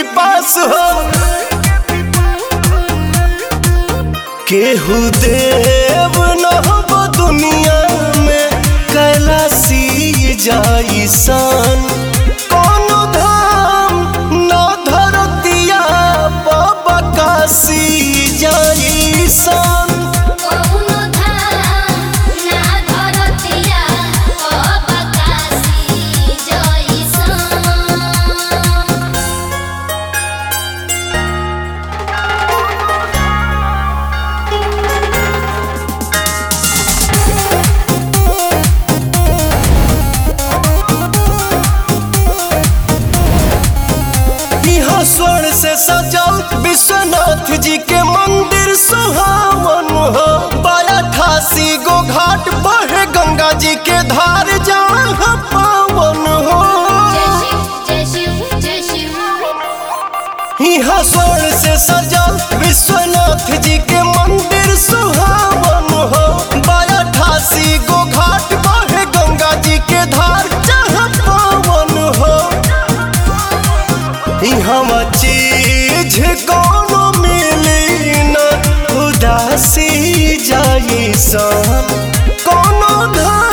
पिपास हो केहू देव न हो दुनिया में कैलासी जाई सन कोनो धाम न धरतिया बकासी जाई सन कौनो धाम ना धरतिया अबकासी जइसन यहाँ स्वर्ण से सजल विश्वनाथ जी के मंदिर सुहावन हो बाया ठासी गो घाट बहे गंगा जी के धार जहाँ पावन हो जय शिव जय शिव जय शिव यहाँ स्वर्ण से सजल विश्वनाथ जी के मंदिर सुहावन हो बाया ठासी गो घाट बहे गंगा जी के धार जहाँ पावन हो यहाँ चीज कोनो मिली न उदासी जाई सन कोनो धाम